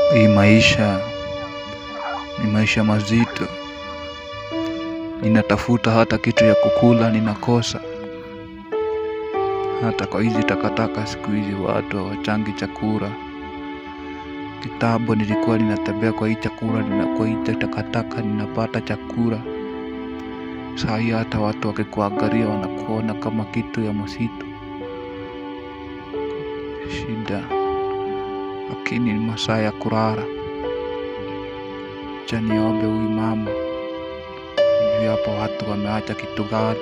Hii maisha ni maisha mazito. Ninatafuta hata kitu ya kukula ninakosa. Hata kwa hizi takataka siku hizi watu hawachangi chakula. Kitambo nilikuwa ninatembea kwa hii chakula, nina kwa hii takataka ninapata chakula. Saa hii hata watu wakikuangalia wanakuona kama kitu ya msitu. Shida, lakini ni masaa ya kulala. Acha niombe huyu mama, sijui hapo watu wameacha kitu gani.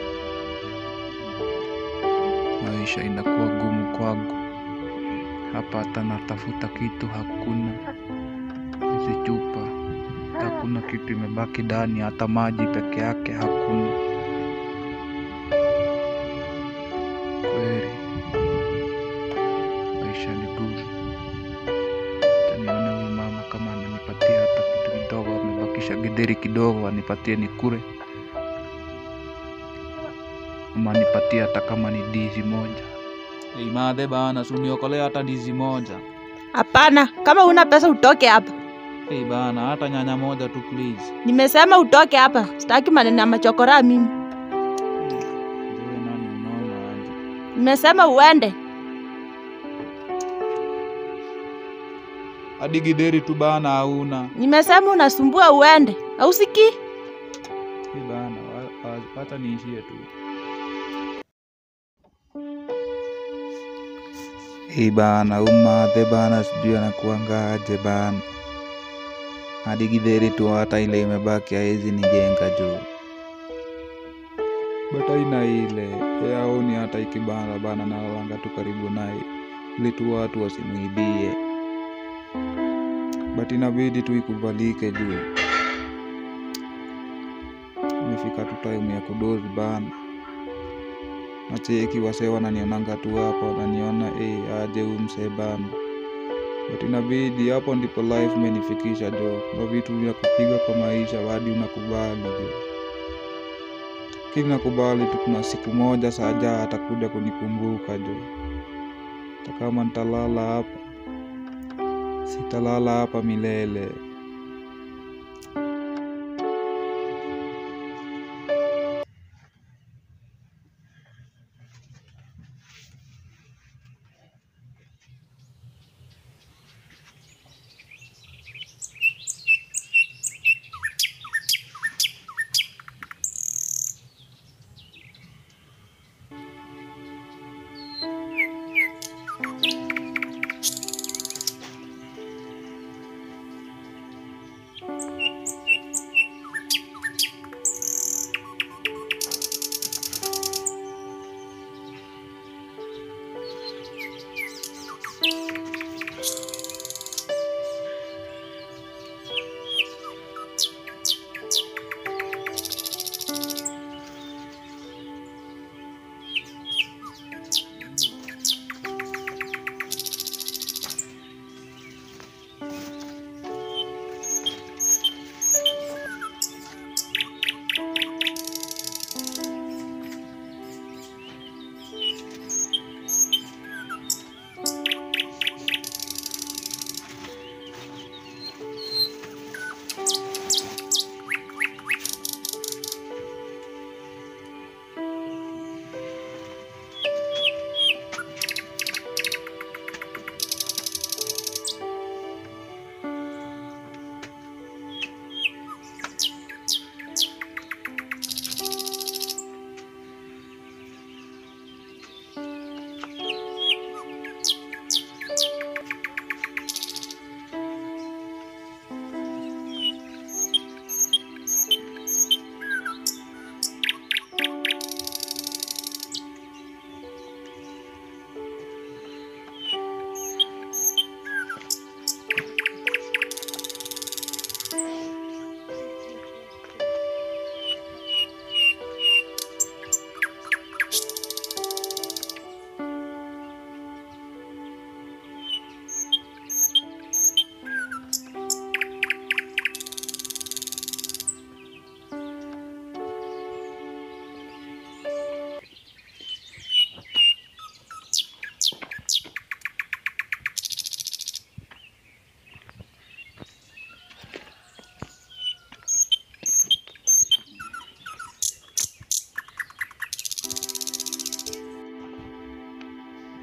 Maisha inakuwa gumu kwangu hapa, hata natafuta kitu hakuna. Hizi chupa hakuna kitu imebaki ndani, hata maji peke yake hakuna. Kweli maisha ni gumu. Acha nione huyu mama kama ananipatia hata kitu kidogo, amebakisha githeri kidogo, anipatie nikule, ama anipatie hata kama ni ndizi moja. Hey, madhe bana, suniokolea hata ndizi moja. Hapana, kama una pesa utoke hapa. Hey, bana, hata nyanya moja tu please. Nimesema utoke hapa, sitaki maneno ya machokora mimi. Wewe nani unaona aje? Nimesema uende. Hadi gideri tu bana hauna. Nimesema unasumbua uende. Hausikii? Hey, bana, wa- wa- wacha niishie tu. Hii bana, umadhe bana, sijui anakuanga aje bana. Hadi githeri tu hata ile imebaki haizi nijenga juu. But aina ile yaoni hata ikibana bana, nalalanga tu karibu naye ili tu watu wasimwibie, but inabidi tu ikubalike juu imefika tu time ya kudozi bana. Nacheki wasee wananionanga tu hapo, wananiona eh, aje huyu msee bana, but inabidi hapo ndipo life imenifikisha jo. Kuna vitu vya kupiga kwa maisha hadi unakubali jo lakini nakubali tu, kuna siku moja Saja atakuja kunikumbuka jo. Hata kama nitalala hapa, sitalala hapa milele.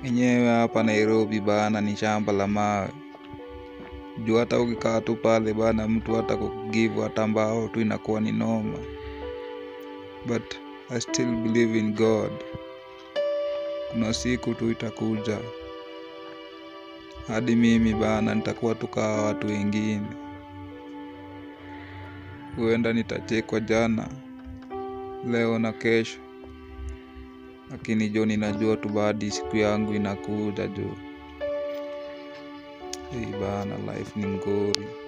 enyewe hapa Nairobi bana ni shamba la mawe juu hata ukikaa tu pale bana mtu hata kugivu hata mbao tu inakuwa ni noma but I still believe in God kuna siku tu itakuja hadi mimi bana nitakuwa tukaa watu wengine huenda nitachekwa jana leo na kesho lakini jo ninajua tu baadi siku yangu inakuja jo hii bana life ni mgori